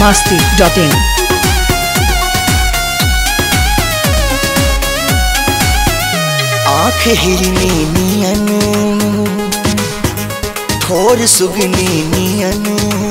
masti.in. आँख हिरनी नियन ठोर सुगनी नियन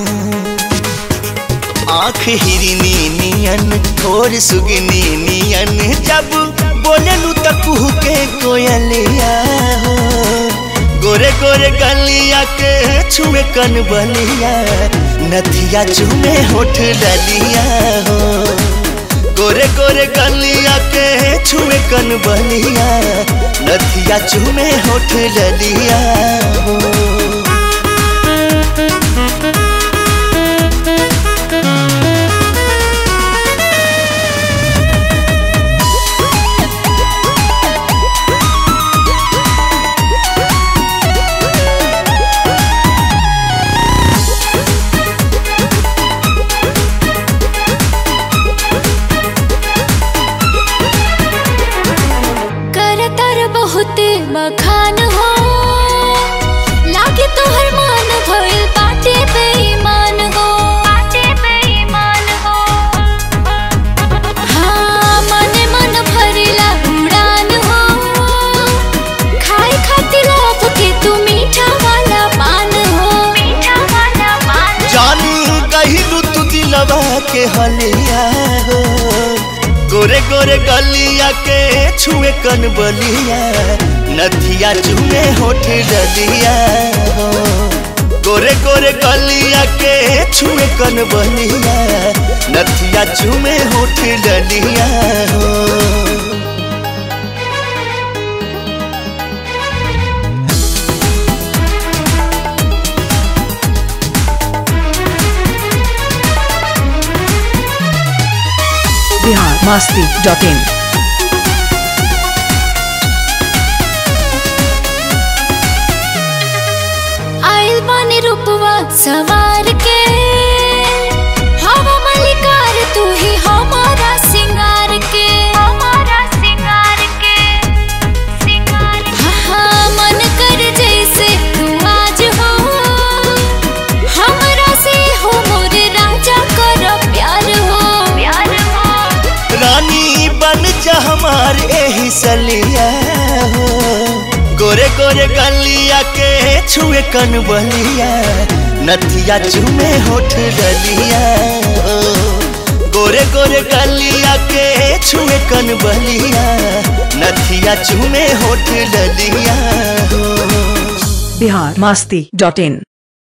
आँख हिरनी नियन ठोर सुगनी नियन जब बोलेलू त कुहू के कोयलिया हो गोरे गोरे गलिया के छुए कन बलिया नथिया चुमे होठ ललिया हो गोरे गोरे गलिया के छुए कन बलिया नथिया चुमे होठ ललिया हो कर तर बहुते मखान हो लागे तोहर मान भइल बाटे बेईमान हो बाटे बेईमान हो हाँ मने मन भरिला उड़ान हो खाए खातिर लाभ के तू मीठा वाला पान हो मीठा वाला पान जानू कहिलू तू दिलवा के हलिया हो गोरे गोरे गलिया के छुए कन बलिया नथिया चुमे होठ डलिया हो गोरे गोरे गलिया के छुए कन बलिया नथिया चुमे होठ डलिया हो Bihar masti.in. आइल बानी रूपवा सवार के हवा मलिकार तू ही हमारा सिंगार के हमारा सिंगार के सिंगार हाँ मन कर जैसे तू आज हो हमरा से हो मोरे राजा कर प्यार हो प्यार हो रानी बन जा हमार एही सलिया हो गोरे गोरे गलिया के छुए कन बलिया नथिया चुमे होठ डलिया हो गोरे गोरे गलिया के छुए कन बलिया नथिया चुमे होठ डलिया हो Bihar masti.in.